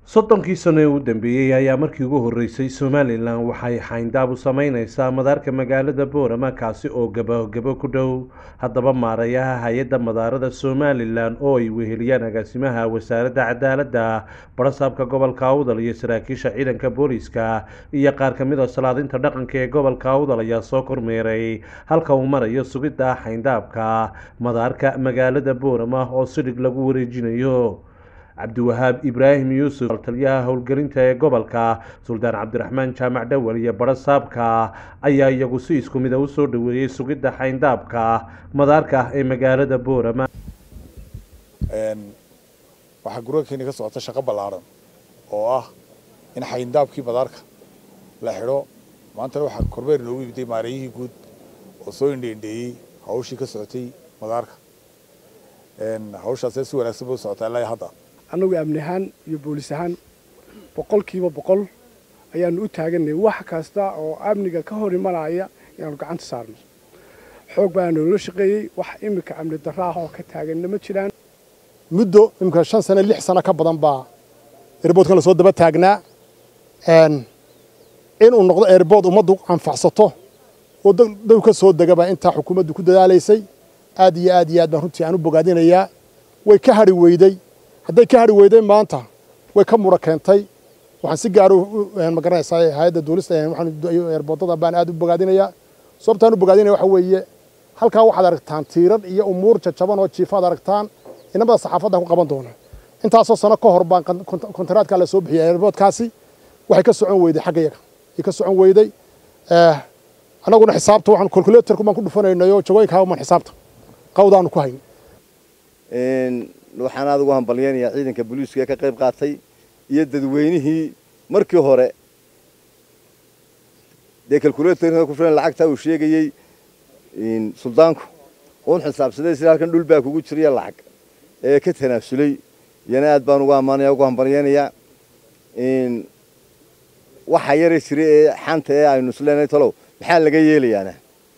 soddonkii sano ee u dambeeyey ayaa markii ugu horreysay somalilan waxay xayndaab u sameyneysaa madaarka magaalada boorama kaasi oo gabagabo ku dhow haddaba maarayaha hay-adda madaarada somalilan oo ay weheliyaan agaasimaha wasaaradda cadaaladda barasaabka gobolka awdal iyo saraakiisha ciidanka booliiska iyo qaar ka mid a salaadinta dhaqanka ee gobolka awdal ayaa soo kormeeray halka uu marayo sugidda xayndaabka madaarka magaalada boorama oo sidhig lagu wareejinayo cabdiwahaab ibraahim yuusuf taliyaha howlgelinta ee gobolka suldaan cabdiraxmaan jaamac dhawal iyo barasaabka ayaa iyagu si isku mid a usoo dhaweeyey sugidda xayndaabka madaarka ah ee magaalada boorama waxaa guragakeeni ka socota shaqo ballaaran oo ah in xayndaabkii madaarka la xidho maantana waxaa kormeer inoogu yimiday maareeyihii guud oo soo indheindheeyey hawshii ka socotay madaarka hawshaasee si wanaagsan bay u socotaa ilaa hadda annagu amni ahaan iyo boolis ahaan boqolkiiba boqol ayaanu u taaganay wax kasta oo amniga ka hor imanaya inaanu gacanta saarno xoog baana noola shaqeeyey wax iminka amni darro ah oo ka taaganna ma jiraan muddo iminka shan sano lix sano ka badan baa airboodkan lasoo daba taagnaa inuu noqdo airbood ummaddu anfacsato oo dow ka soo degaba intaa xukuumaddu ku dadaalaysay aad iyo aad iyo aad baan runtii aan u bogaadinayaa way ka hadhi weyday hadday ka hadhi weyday maanta way ka mura keentay waxaan si gaar ma garanaysaa hay-adda duulista eerboodada baan aad u bogaadinayaa sababtaan u bogaadinaya waxa weeye halkaa waxaad aragtaan tiirar iyo umuur jajaban oo jiifaad aragtaan inamada saxaafaddan ku qaban doona intaasoo sano ka hor baan kontaraadkaa la soo bixiyay eerboodkaasi waxay ka socon weyday xagga yaga ay ka socon weyday annaguna xisaabta waxaan calculatorku baan ku dhufanaynayo jagooyinkaa uman xisaabta qawdaanu ku hayn waxaan aad ugu hambalyaynayaa ciidanka booliiska ee ka qayb qaatay iyo dadweynihii markii hore dee calculatorka ku filan lacagtaa uu sheegayey suldaanku uun xisaabsaday sida halkan dhul baa kugu jiraya lacag ee ka tanaasulay iyana aad baan ugu ammaanaya ugu hambalyaynayaa waxaa yara jira ee xanta ee aynu isleenahay talow maxaa laga yeelayaana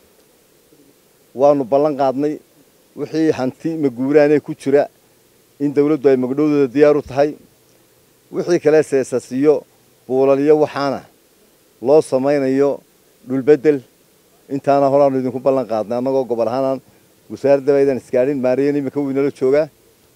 waanu ballan qaadnay wixii hanti maguuraanee ku jira in dawladdu ay magdhowdooda diyaar u tahay wixii kale seesasiyo buulaliyo waxaana loo samaynayo dhulbedel intaana horaanu idinku ballan qaadnay annagoo gobol ahaanaan wasaaraddaba aydan isgaadhin maariyan imika wuu inala joogaa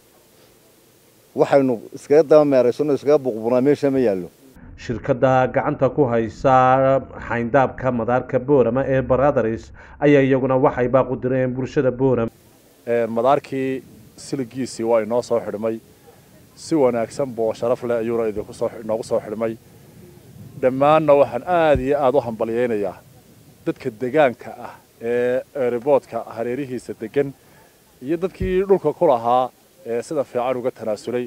waxaynu iskaga daba meeraysano iskaga buqbunaa meesha ma yaallo shirkadda gacanta ku haysa xayndaabka madaarka boorama ee baradars ayaa iyaguna waxay baaqu direen bulshada boorama madaarkii siligiisii waa inoo soo xidhmay si wanaagsan boo sharaf leh ayuuna idinku soo inoogu soo xidhmay dhammaanna waxaan aad iyo aad u hambalyaynayaa dadka degaanka ah ee eeriboodka hareerihiisa degan iyo dadkii dhulka ku lahaa ee sida fiican uga tanaasulay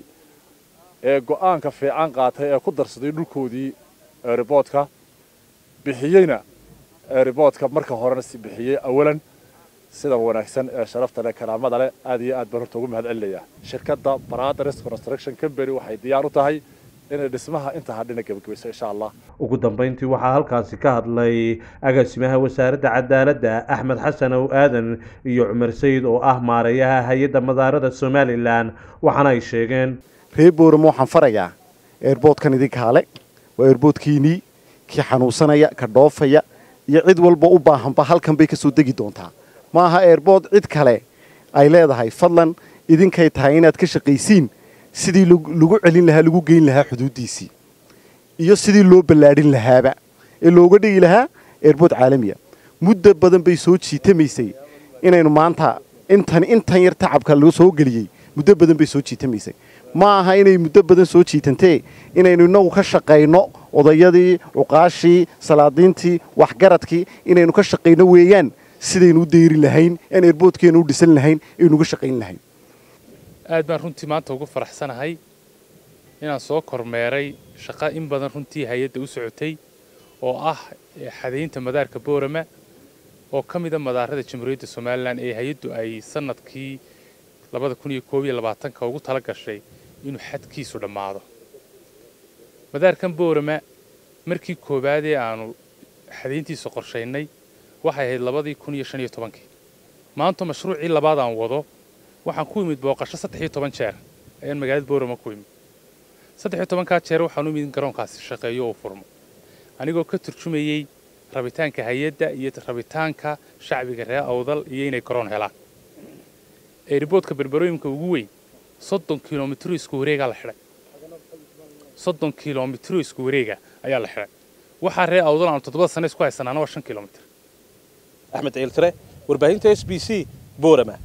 ee go'aanka fiican qaatay ee ku darsaday dhulkoodii eeriboodka bixiyeyna eeriboodka marka horena si bixiyey awalan sida wanaagsan ee sharafta leh karaamada leh aad iyo aad baan horta ugu mahad celinayaa shirkadda Brothers Construction Company waxay diyaar u tahay inay dhismaha inta hadhina gabagabayso insha Allah ugu dambeyntii waxaa halkaasi ka hadlay agaasimaha wasaaradda cadaaladda Axmed Xasan oo aadan iyo Cumar Sayid oo ah maareeyaha hay'adda madaarada Somaliland waxaana ay sheegeen reer booramo waxaan farayaa eerboodkan idinka hale waa eerboodkiinii kii xanuunsanaya ka dhoofaya iyo cid walba u baahanba halkan bay ka soo degi doontaa ma aha eerbood cid kale ay leedahay fadlan idinkay tahay inaad ka shaqaysiin sidii lagu celin lahaa lagu geyn lahaa xuduuddiisii iyo sidii loo ballaadhin lahaaba ee looga dhigi lahaa eerbood caalamiya muddo badan bay soo jiitamaysay inaynu maanta intan intan yar tacabka lagu soo geliyey muddo badan bay soo jiitamaysay ma aha inay muddo badan soo jiitantee inaynu innagu ka shaqayno odayadii cuqaashii salaadiintii waxgaradkii inaynu ka shaqayno weeyaan sidaynu u dayri lahayn aan eerboodkeenu u dhisan lahayn aynuuga shaqayn lahayn aad baan runtii maanta ugu faraxsanahay inaan soo kormeeray shaqo in badan runtii hay-adda u socotay oo ah xadaynta madaarka boorama oo ka mida madaarada jamhuuriyadda somalilan ee hay-addu ay sanadkii labada kun iyo koob iyo labaatanka ugu tala gashay inuu xadkiisu dhammaado madaarkan boorama markii koowaadee aanu xadayntiisa qorshaynay waxay ahayd labadii kun iyo shan iyo tobankii maanta mashruucii labaad aan wado waxaan ku imid booqasho saddex iyo toban jeer ayaan magaalada boorama ku imid saddex iyo tobankaa jeer waxaan u midin garoonkaasi shaqeeyo oo furmo anigoo ka turjumayey rabitaanka hay-adda iyo rabitaanka shacbiga reer awdal iyo inay garoon helaan eeriboodka berberooyinka ugu weyn soddon kilomitro isku wareegaa la xidhay soddon kilomitro isku wareega ayaa la xidhay waxaa reer awdal aanu toddobada sane isku haysanaana waa shan kilomitr axmed ciiltire warbaahinta s b c boorama